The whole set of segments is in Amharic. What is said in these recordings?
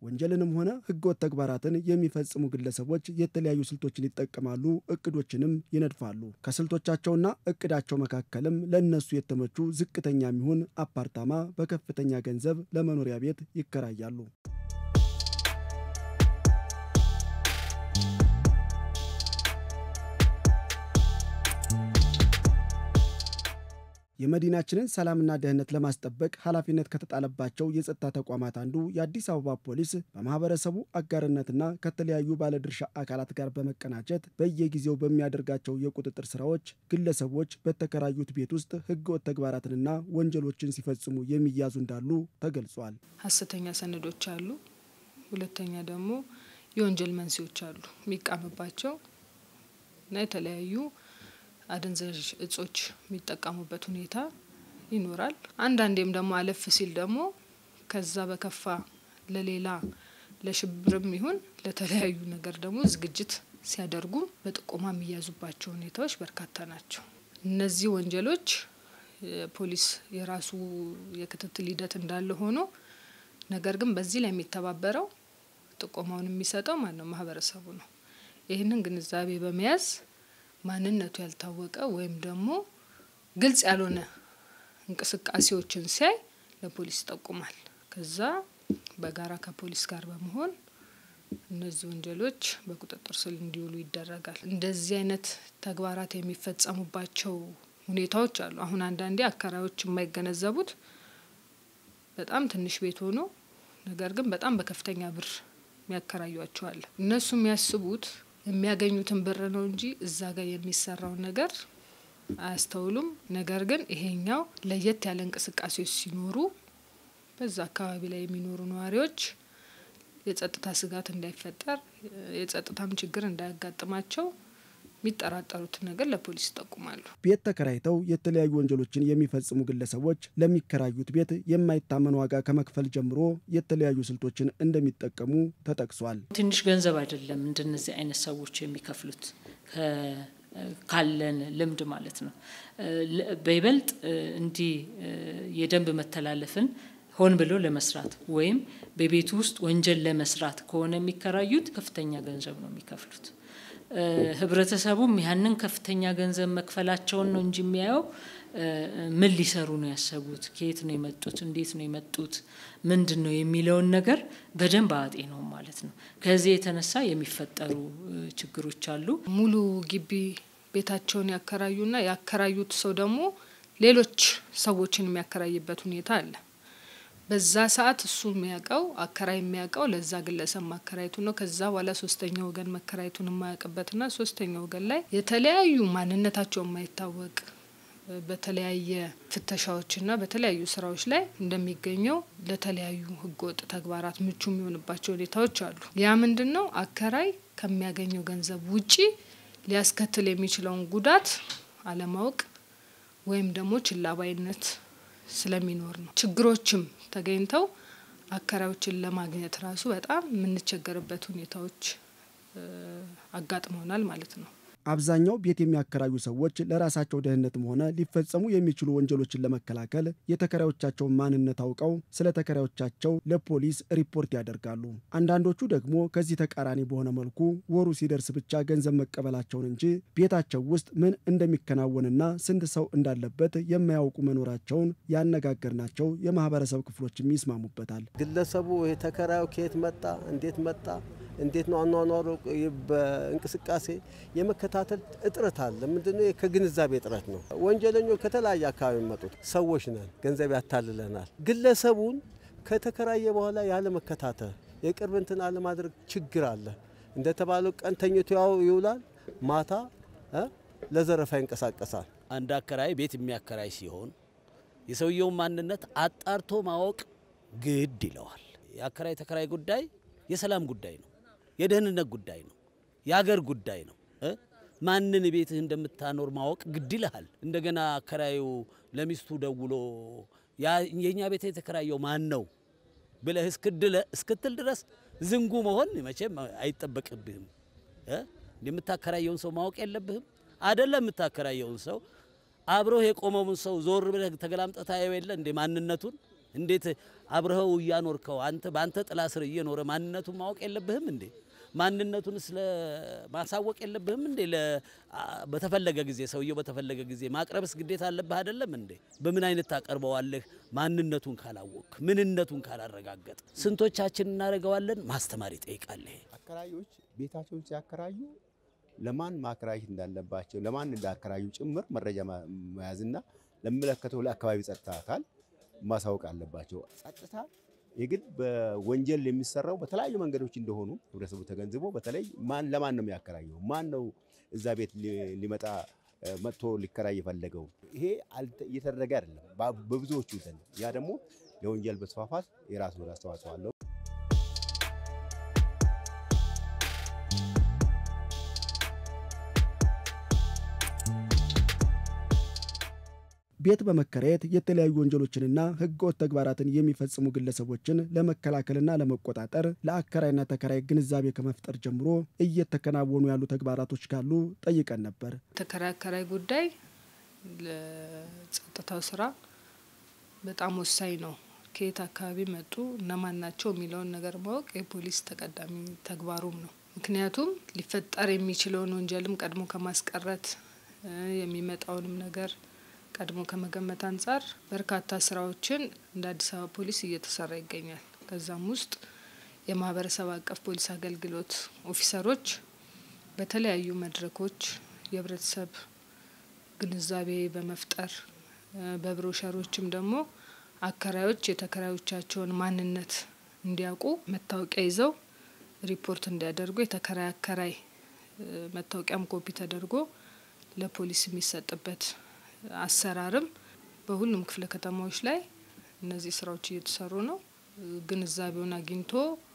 ወንጀልንም ሆነ ህገወጥ ተግባራትን የሚፈጽሙ ግለሰቦች የተለያዩ ስልቶችን ይጠቀማሉ፣ እቅዶችንም ይነድፋሉ። ከስልቶቻቸውና እቅዳቸው መካከልም ለእነሱ የተመቹ ዝቅተኛ የሚሆን አፓርታማ በከፍተኛ ገንዘብ ለመኖሪያ ቤት ይከራያሉ። የመዲናችንን ሰላምና ደህንነት ለማስጠበቅ ኃላፊነት ከተጣለባቸው የጸጥታ ተቋማት አንዱ የአዲስ አበባ ፖሊስ በማህበረሰቡ አጋርነትና ከተለያዩ ባለድርሻ አካላት ጋር በመቀናጀት በየጊዜው በሚያደርጋቸው የቁጥጥር ስራዎች ግለሰቦች በተከራዩት ቤት ውስጥ ህገወጥ ተግባራትንና ወንጀሎችን ሲፈጽሙ የሚያዙ እንዳሉ ተገልጿል። ሀሰተኛ ሰነዶች አሉ። ሁለተኛ ደግሞ የወንጀል መንስኤዎች አሉ የሚቃምባቸው እና የተለያዩ አደንዛዥ እጾች የሚጠቀሙበት ሁኔታ ይኖራል። አንዳንዴም ደግሞ አለፍ ሲል ደግሞ ከዛ በከፋ ለሌላ ለሽብርም ይሁን ለተለያዩ ነገር ደግሞ ዝግጅት ሲያደርጉም በጥቆማ የሚያዙባቸው ሁኔታዎች በርካታ ናቸው። እነዚህ ወንጀሎች ፖሊስ የራሱ የክትትል ሂደት እንዳለ ሆኖ ነገር ግን በዚህ ላይ የሚተባበረው ጥቆማውን የሚሰጠው ማን ነው? ማህበረሰቡ ነው። ይህንን ግንዛቤ በመያዝ ማንነቱ ያልታወቀ ወይም ደግሞ ግልጽ ያልሆነ እንቅስቃሴዎችን ሲያይ ለፖሊስ ይጠቁማል። ከዛ በጋራ ከፖሊስ ጋር በመሆን እነዚህ ወንጀሎች በቁጥጥር ስር እንዲውሉ ይደረጋል። እንደዚህ አይነት ተግባራት የሚፈጸሙባቸው ሁኔታዎች አሉ። አሁን አንዳንዴ አከራዮች የማይገነዘቡት በጣም ትንሽ ቤት ሆኖ ነገር ግን በጣም በከፍተኛ ብር የሚያከራዩቸዋል። እነሱ የሚያስቡት የሚያገኙትን ብር ነው እንጂ እዛ ጋር የሚሰራውን ነገር አያስተውሉም። ነገር ግን ይሄኛው ለየት ያለ እንቅስቃሴዎች ሲኖሩ በዛ አካባቢ ላይ የሚኖሩ ነዋሪዎች የጸጥታ ስጋት እንዳይፈጠር፣ የጸጥታም ችግር እንዳያጋጥማቸው የሚጠራጠሩትን ነገር ለፖሊስ ይጠቁማሉ። ቤት ተከራይተው የተለያዩ ወንጀሎችን የሚፈጽሙ ግለሰቦች ለሚከራዩት ቤት የማይታመን ዋጋ ከመክፈል ጀምሮ የተለያዩ ስልቶችን እንደሚጠቀሙ ተጠቅሷል። ትንሽ ገንዘብ አይደለም እንደነዚህ አይነት ሰዎች የሚከፍሉት ካለን ልምድ ማለት ነው። በይበልጥ እንዲህ የደንብ መተላለፍን ሆን ብሎ ለመስራት ወይም በቤቱ ውስጥ ወንጀል ለመስራት ከሆነ የሚከራዩት ከፍተኛ ገንዘብ ነው የሚከፍሉት። ህብረተሰቡም ያንን ከፍተኛ ገንዘብ መክፈላቸውን ነው እንጂ የሚያየው ምን ሊሰሩ ነው ያሰቡት፣ ከየት ነው የመጡት፣ እንዴት ነው የመጡት፣ ምንድን ነው የሚለውን ነገር በደንብ አጤ ነው ማለት ነው። ከዚህ የተነሳ የሚፈጠሩ ችግሮች አሉ። ሙሉ ግቢ ቤታቸውን ያከራዩና ያከራዩት ሰው ደግሞ ሌሎች ሰዎችን የሚያከራይበት ሁኔታ አለ። በዛ ሰዓት እሱ የሚያውቀው አከራይ የሚያውቀው ለዛ ግለሰብ ማከራየቱ ነው። ከዛ በኋላ ሶስተኛ ወገን መከራየቱን የማያውቅበትና ሶስተኛ ወገን ላይ የተለያዩ ማንነታቸው የማይታወቅ በተለያየ ፍተሻዎችና በተለያዩ ስራዎች ላይ እንደሚገኘው ለተለያዩ ህገወጥ ተግባራት ምቹ የሚሆንባቸው ሁኔታዎች አሉ። ያ ምንድን ነው? አከራይ ከሚያገኘው ገንዘብ ውጪ ሊያስከትል የሚችለውን ጉዳት አለማወቅ ወይም ደግሞ ችላባይነት ስለሚኖር ነው። ችግሮችም ተገኝተው አከራዮችን ለማግኘት ራሱ በጣም የምንቸገርበት ሁኔታዎች አጋጥመውናል ማለት ነው። አብዛኛው ቤት የሚያከራዩ ሰዎች ለራሳቸው ደህንነትም ሆነ ሊፈጸሙ የሚችሉ ወንጀሎችን ለመከላከል የተከራዮቻቸውን ማንነት አውቀው ስለ ተከራዮቻቸው ለፖሊስ ሪፖርት ያደርጋሉ። አንዳንዶቹ ደግሞ ከዚህ ተቃራኒ በሆነ መልኩ ወሩ ሲደርስ ብቻ ገንዘብ መቀበላቸውን እንጂ ቤታቸው ውስጥ ምን እንደሚከናወንና ስንት ሰው እንዳለበት የማያውቁ መኖራቸውን ያነጋገርናቸው የማህበረሰብ ክፍሎችም ይስማሙበታል። ግለሰቡ የተከራዩ ከየት መጣ፣ እንዴት መጣ እንዴት ነው አኗኗሩ፣ በእንቅስቃሴ የመከታተል እጥረት አለ። ምንድነው? ከግንዛቤ እጥረት ነው። ወንጀለኞች ከተለያየ አካባቢ የሚመጡት ሰዎች ነን። ገንዘብ ያታልለናል። ግለሰቡን ከተከራየ በኋላ ያለ መከታተል፣ የቅርብ እንትን አለማድረግ ችግር አለ። እንደተባለው ቀን ተኝቶ ያው ይውላል፣ ማታ ለዘረፋ ይንቀሳቀሳል። አንድ አከራይ ቤት የሚያከራይ ሲሆን የሰውየውን ማንነት አጣርቶ ማወቅ ግድ ይለዋል። የአከራይ ተከራይ ጉዳይ የሰላም ጉዳይ ነው። የደህንነት ጉዳይ ነው። የአገር ጉዳይ ነው። ማንን ቤትህ እንደምታኖር ማወቅ ግድ ይልሃል። እንደገና አከራዩ ለሚስቱ ደውሎ የእኛ ቤት የተከራየው ማን ነው ብለህ እስክትል ድረስ ዝንጉ መሆን መቼም አይጠበቅብህም። የምታከራየውን ሰው ማወቅ የለብህም አደለም። የምታከራየውን ሰው አብሮህ የቆመውን ሰው ዞር ብለህ ተገላምጠህ ታየው የለ እንደ ማንነቱን እንዴት አብረኸው እያኖርከው አንተ በአንተ ጥላ ስር እየኖረ ማንነቱን ማወቅ የለብህም እንዴ? ማንነቱን ስለ ማሳወቅ የለብህም እንዴ? በተፈለገ ጊዜ ሰውየው በተፈለገ ጊዜ ማቅረብስ ግዴታ አለብህ አይደለም እንዴ? በምን አይነት ታቀርበዋለህ? ማንነቱን ካላወቅ ምንነቱን ካላረጋገጥ ስንቶቻችን እናደርገዋለን? ማስተማር ይጠይቃል። ይሄ አከራዮች ቤታቸውን ሲያከራዩ ለማን ማከራየት እንዳለባቸው ለማን እንዳከራዩ ጭምር መረጃ መያዝና ለሚመለከተው ለአካባቢ ጸጥታ አካል ማሳወቅ አለባቸው። ጸጥታ የግድ በወንጀል የሚሰራው በተለያዩ መንገዶች እንደሆኑ ህብረተሰቡ ተገንዝቦ በተለይ ማን ለማን ነው የሚያከራየው? ማን ነው እዛ ቤት ሊመጣ መጥቶ ሊከራይ የፈለገው? ይሄ እየተደረገ አይደለም በብዙዎቹ ዘንድ። ያ ደግሞ ለወንጀል መስፋፋት የራሱ አስተዋጽኦ አለው። ቤት በመከራየት የተለያዩ ወንጀሎችንና ህገወጥ ተግባራትን የሚፈጽሙ ግለሰቦችን ለመከላከልና ለመቆጣጠር ለአከራይና ተከራይ ግንዛቤ ከመፍጠር ጀምሮ እየተከናወኑ ያሉ ተግባራቶች ካሉ ጠይቀን ነበር። ተከራይ አከራይ ጉዳይ ለጸጥታው ስራ በጣም ወሳኝ ነው። ከየት አካባቢ መጡ፣ እነማን ናቸው የሚለውን ነገር ማወቅ የፖሊስ ተቀዳሚ ተግባሩም ነው። ምክንያቱም ሊፈጠር የሚችለውን ወንጀልም ቀድሞ ከማስቀረት የሚመጣውንም ነገር ቀድሞ ከመገመት አንጻር በርካታ ስራዎችን እንደ አዲስ አበባ ፖሊስ እየተሰራ ይገኛል። ከዛም ውስጥ የማህበረሰብ አቀፍ ፖሊስ አገልግሎት ኦፊሰሮች በተለያዩ መድረኮች የህብረተሰብ ግንዛቤ በመፍጠር በብሮሸሮችም ደግሞ አከራዮች የተከራዮቻቸውን ማንነት እንዲያውቁ መታወቂያ ይዘው ሪፖርት እንዲያደርጉ የተከራይ አከራይ መታወቂያም ኮፒ ተደርጎ ለፖሊስ የሚሰጥበት አሰራርም በሁሉም ክፍለ ከተማዎች ላይ እነዚህ ስራዎች እየተሰሩ ነው። ግንዛቤውን አግኝቶ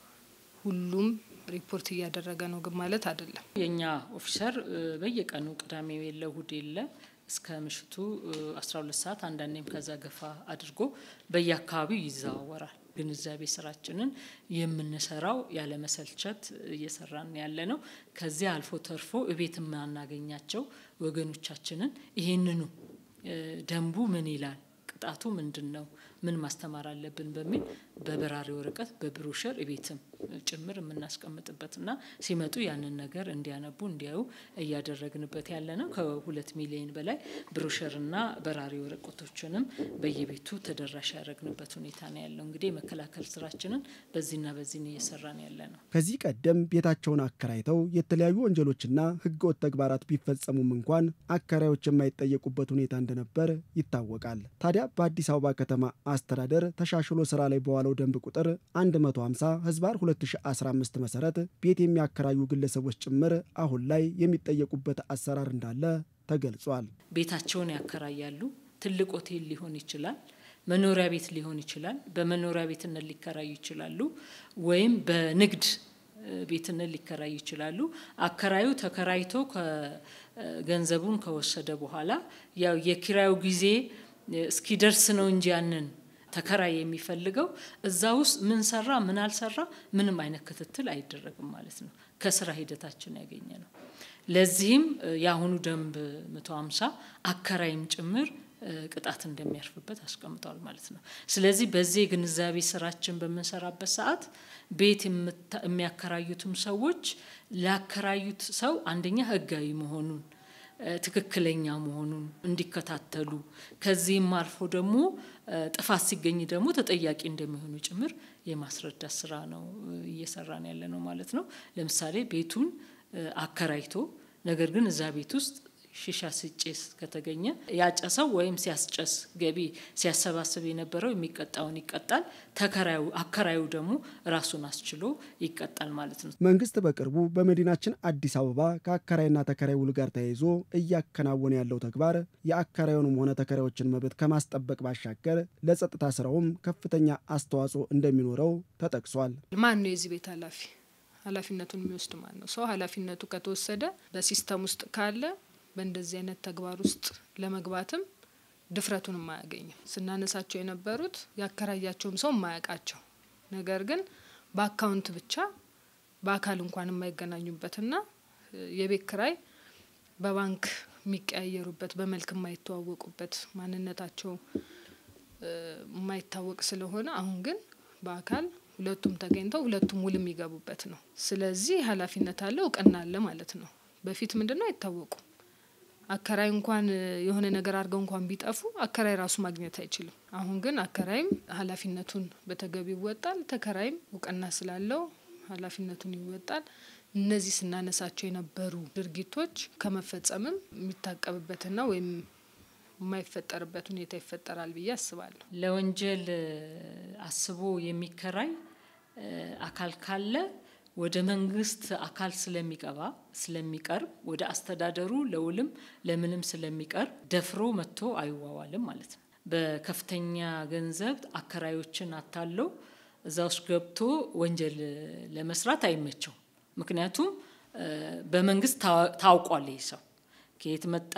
ሁሉም ሪፖርት እያደረገ ነው ግን ማለት አይደለም። የእኛ ኦፊሰር በየቀኑ ቅዳሜ የለ እሁድ የለ እስከ ምሽቱ 12 ሰዓት አንዳንዴም ከዛ ገፋ አድርጎ በየአካባቢው ይዘዋወራል። ግንዛቤ ስራችንን የምንሰራው ያለመሰልቸት እየሰራን ያለ ነው። ከዚያ አልፎ ተርፎ እቤት የማናገኛቸው ወገኖቻችንን ይሄንኑ ደንቡ ምን ይላል፣ ቅጣቱ ምንድን ነው፣ ምን ማስተማር አለብን በሚል በበራሪ ወረቀት በብሮሸር እቤትም ጭምር የምናስቀምጥበትና ሲመጡ ያንን ነገር እንዲያነቡ እንዲያዩ እያደረግንበት ያለ ነው። ከሁለት ሚሊዮን በላይ ብሮሸርና በራሪ ወረቀቶችንም በየቤቱ ተደራሽ ያደረግንበት ሁኔታ ነው ያለው። እንግዲህ የመከላከል ስራችንን በዚህና በዚህ እየሰራን ያለ ነው። ከዚህ ቀደም ቤታቸውን አከራይተው የተለያዩ ወንጀሎችና ህገወጥ ተግባራት ቢፈጸሙም እንኳን አከራዮች የማይጠየቁበት ሁኔታ እንደነበር ይታወቃል። ታዲያ በአዲስ አበባ ከተማ አስተዳደር ተሻሽሎ ስራ ላይ በዋለው ደንብ ቁጥር 150 ህዝባር 2015 መሰረት ቤት የሚያከራዩ ግለሰቦች ጭምር አሁን ላይ የሚጠየቁበት አሰራር እንዳለ ተገልጿል። ቤታቸውን ያከራያሉ። ትልቅ ሆቴል ሊሆን ይችላል፣ መኖሪያ ቤት ሊሆን ይችላል። በመኖሪያ ቤትነት ሊከራዩ ይችላሉ፣ ወይም በንግድ ቤትነት ሊከራዩ ይችላሉ። አከራዩ ተከራይቶ ገንዘቡን ከወሰደ በኋላ ያው የኪራዩ ጊዜ እስኪደርስ ነው እንጂ ያንን ተከራይ የሚፈልገው እዛ ውስጥ ምን ሰራ ምን አልሰራ ምንም አይነት ክትትል አይደረግም ማለት ነው። ከስራ ሂደታችን ያገኘ ነው። ለዚህም የአሁኑ ደንብ መቶ ሀምሳ አከራይም ጭምር ቅጣት እንደሚያርፍበት አስቀምጧል ማለት ነው። ስለዚህ በዚህ የግንዛቤ ስራችን በምንሰራበት ሰዓት ቤት የሚያከራዩትም ሰዎች ላከራዩት ሰው አንደኛ ህጋዊ መሆኑን ትክክለኛ መሆኑን እንዲከታተሉ ከዚህም አልፎ ደግሞ ጥፋት ሲገኝ ደግሞ ተጠያቂ እንደሚሆኑ ጭምር የማስረዳት ስራ ነው እየሰራን ያለ ነው ማለት ነው። ለምሳሌ ቤቱን አከራይቶ ነገር ግን እዛ ቤት ውስጥ ሺሻ ሲጨስ ከተገኘ ያጨሰው ወይም ሲያስጨስ ገቢ ሲያሰባስብ የነበረው የሚቀጣውን ይቀጣል። ተከራዩ አከራዩ ደግሞ ራሱን አስችሎ ይቀጣል ማለት ነው። መንግስት በቅርቡ በመዲናችን አዲስ አበባ ከአከራይና ተከራይ ውል ጋር ተያይዞ እያከናወነ ያለው ተግባር የአከራዩንም ሆነ ተከራዮችን መብት ከማስጠበቅ ባሻገር ለጸጥታ ስራውም ከፍተኛ አስተዋጽኦ እንደሚኖረው ተጠቅሷል። ማን ነው የዚህ ቤት ኃላፊ? ኃላፊነቱን የሚወስድ ማን ነው? ሰው ኃላፊነቱ ከተወሰደ በሲስተም ውስጥ ካለ በእንደዚህ አይነት ተግባር ውስጥ ለመግባትም ድፍረቱን የማያገኝም። ስናነሳቸው የነበሩት ያከራያቸውም ሰው የማያውቃቸው ነገር ግን በአካውንት ብቻ በአካል እንኳን የማይገናኙበትና የቤት ክራይ በባንክ የሚቀያየሩበት በመልክ የማይተዋወቁበት ማንነታቸው የማይታወቅ ስለሆነ አሁን ግን በአካል ሁለቱም ተገኝተው ሁለቱም ውል የሚገቡበት ነው። ስለዚህ ኃላፊነት አለ፣ እውቅና አለ ማለት ነው። በፊት ምንድን ነው አይታወቁም። አከራይ እንኳን የሆነ ነገር አድርገው እንኳን ቢጠፉ አከራይ ራሱ ማግኘት አይችልም። አሁን ግን አከራይም ኃላፊነቱን በተገቢ ይወጣል፣ ተከራይም እውቅና ስላለው ኃላፊነቱን ይወጣል። እነዚህ ስናነሳቸው የነበሩ ድርጊቶች ከመፈጸምም የሚታቀብበትና ወይም የማይፈጠርበት ሁኔታ ይፈጠራል ብዬ አስባለሁ። ለወንጀል አስቦ የሚከራይ አካል ካለ ወደ መንግስት አካል ስለሚቀባ ስለሚቀርብ ወደ አስተዳደሩ ለውልም ለምንም ስለሚቀርብ ደፍሮ መጥቶ አይዋዋልም ማለት ነው። በከፍተኛ ገንዘብ አከራዮችን አታለው እዛ ውስጥ ገብቶ ወንጀል ለመስራት አይመቸው። ምክንያቱም በመንግስት ታውቋል። ይህ ሰው ከየት መጣ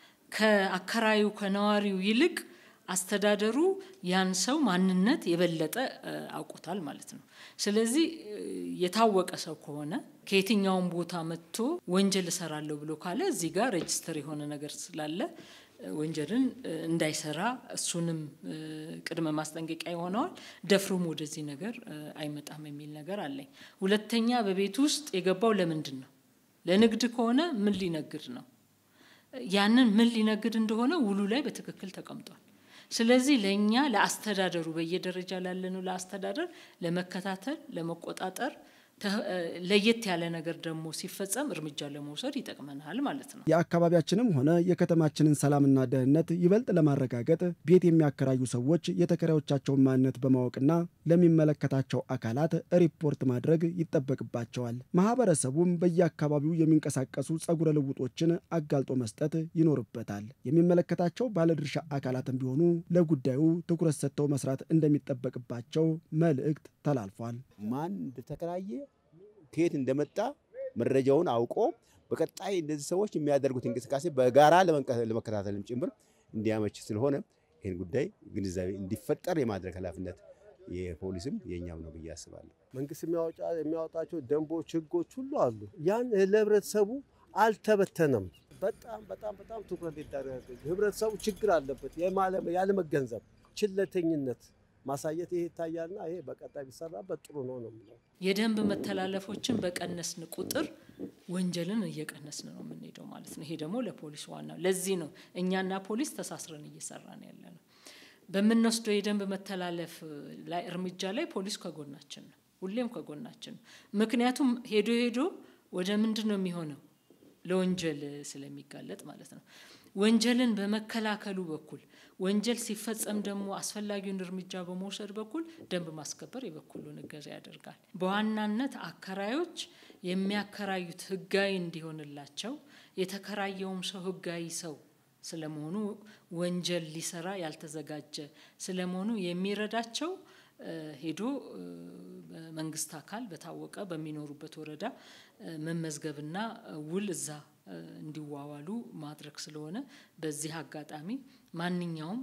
ከአከራዩ ከነዋሪው ይልቅ አስተዳደሩ ያን ሰው ማንነት የበለጠ አውቆታል ማለት ነው። ስለዚህ የታወቀ ሰው ከሆነ ከየትኛውም ቦታ መጥቶ ወንጀል እሰራለሁ ብሎ ካለ እዚህ ጋር ሬጅስተር የሆነ ነገር ስላለ ወንጀልን እንዳይሰራ እሱንም ቅድመ ማስጠንቀቂያ ይሆነዋል። ደፍሮም ወደዚህ ነገር አይመጣም የሚል ነገር አለኝ። ሁለተኛ በቤት ውስጥ የገባው ለምንድን ነው? ለንግድ ከሆነ ምን ሊነግድ ነው? ያንን ምን ሊነግድ እንደሆነ ውሉ ላይ በትክክል ተቀምጧል። ስለዚህ ለእኛ ለአስተዳደሩ በየደረጃ ላለነው ለአስተዳደር ለመከታተል ለመቆጣጠር ለየት ያለ ነገር ደግሞ ሲፈጸም እርምጃ ለመውሰድ ይጠቅመናል ማለት ነው። የአካባቢያችንም ሆነ የከተማችንን ሰላምና ደህንነት ይበልጥ ለማረጋገጥ ቤት የሚያከራዩ ሰዎች የተከራዮቻቸውን ማንነት በማወቅና ለሚመለከታቸው አካላት ሪፖርት ማድረግ ይጠበቅባቸዋል። ማህበረሰቡም በየአካባቢው የሚንቀሳቀሱ ጸጉረ ልውጦችን አጋልጦ መስጠት ይኖርበታል። የሚመለከታቸው ባለድርሻ አካላትም ቢሆኑ ለጉዳዩ ትኩረት ሰጥተው መስራት እንደሚጠበቅባቸው መልእክት ተላልፏል። ማን እንደተከራየ ከየት እንደመጣ መረጃውን አውቆ በቀጣይ እነዚህ ሰዎች የሚያደርጉት እንቅስቃሴ በጋራ ለመከታተልም ጭምር እንዲያመች ስለሆነ ይህን ጉዳይ ግንዛቤ እንዲፈጠር የማድረግ ኃላፊነት የፖሊስም የእኛም ነው ብዬ አስባለሁ። መንግስት የሚያወጣቸው ደንቦች፣ ህጎች ሁሉ አሉ። ያን ለህብረተሰቡ አልተበተነም። በጣም በጣም በጣም ትኩረት ሊደረግ ህብረተሰቡ ችግር አለበት ያለመገንዘብ፣ ችለተኝነት ማሳየት ይሄ ይታያልና ይሄ በቀጣይ ቢሰራበት ጥሩ ነው ነው የምለው። የደንብ መተላለፎችን በቀነስን ቁጥር ወንጀልን እየቀነስን ነው የምንሄደው ማለት ነው። ይሄ ደግሞ ለፖሊስ ዋናው ለዚህ ነው እኛና ፖሊስ ተሳስረን እየሰራን ያለ ነው። በምንወስደው የደንብ መተላለፍ ላይ እርምጃ ላይ ፖሊስ ከጎናችን ነው፣ ሁሌም ከጎናችን ነው። ምክንያቱም ሄዶ ሄዶ ወደ ምንድን ነው የሚሆነው ለወንጀል ስለሚጋለጥ ማለት ነው። ወንጀልን በመከላከሉ በኩል ወንጀል ሲፈጸም ደግሞ አስፈላጊውን እርምጃ በመውሰድ በኩል ደንብ ማስከበር የበኩሉን እገዛ ያደርጋል። በዋናነት አከራዮች የሚያከራዩት ህጋዊ እንዲሆንላቸው የተከራየውም ሰው ህጋዊ ሰው ስለመሆኑ ወንጀል ሊሰራ ያልተዘጋጀ ስለመሆኑ የሚረዳቸው ሄዶ በመንግስት አካል በታወቀ በሚኖሩበት ወረዳ መመዝገብና ውል እዛ እንዲዋዋሉ ማድረግ ስለሆነ በዚህ አጋጣሚ ማንኛውም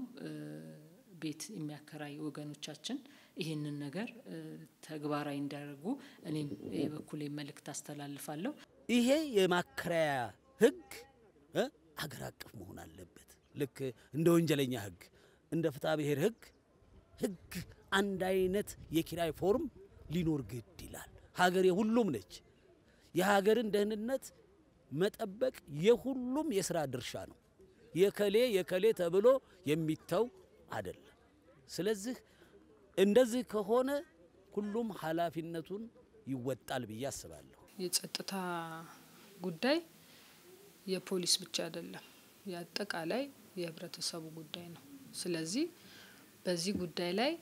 ቤት የሚያከራይ ወገኖቻችን ይህንን ነገር ተግባራዊ እንዲያደርጉ እኔም የበኩሌ መልእክት አስተላልፋለሁ። ይሄ የማከራያ ህግ አገር አቀፍ መሆን አለበት። ልክ እንደ ወንጀለኛ ህግ፣ እንደ ፍትሐ ብሔር ህግ ህግ አንድ አይነት የኪራይ ፎርም ሊኖር ግድ ይላል። ሀገር የሁሉም ነች። የሀገርን ደህንነት መጠበቅ የሁሉም የስራ ድርሻ ነው። የከሌ የከሌ ተብሎ የሚተው አይደለም። ስለዚህ እንደዚህ ከሆነ ሁሉም ኃላፊነቱን ይወጣል ብዬ አስባለሁ። የጸጥታ ጉዳይ የፖሊስ ብቻ አይደለም፣ የአጠቃላይ የህብረተሰቡ ጉዳይ ነው። ስለዚህ በዚህ ጉዳይ ላይ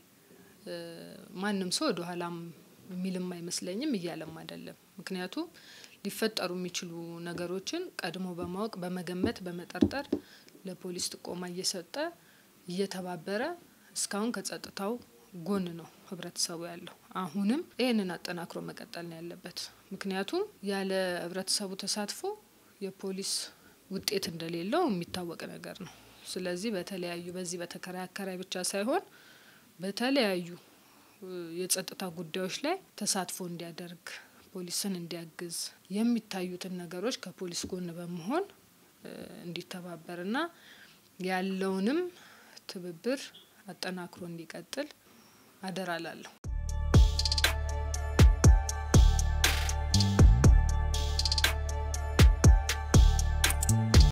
ማንም ሰው ወደ ኋላም የሚልም አይመስለኝም እያለም አይደለም። ምክንያቱም ሊፈጠሩ የሚችሉ ነገሮችን ቀድሞ በማወቅ በመገመት በመጠርጠር ለፖሊስ ጥቆማ እየሰጠ እየተባበረ እስካሁን ከጸጥታው ጎን ነው ህብረተሰቡ ያለው። አሁንም ይህንን አጠናክሮ መቀጠል ነው ያለበት። ምክንያቱም ያለ ህብረተሰቡ ተሳትፎ የፖሊስ ውጤት እንደሌለው የሚታወቅ ነገር ነው። ስለዚህ በተለያዩ በዚህ በተከራይ አከራይ ብቻ ሳይሆን በተለያዩ የጸጥታ ጉዳዮች ላይ ተሳትፎ እንዲያደርግ ፖሊስን እንዲያግዝ የሚታዩትን ነገሮች ከፖሊስ ጎን በመሆን እንዲተባበርና ያለውንም ትብብር አጠናክሮ እንዲቀጥል አደራ ላለሁ።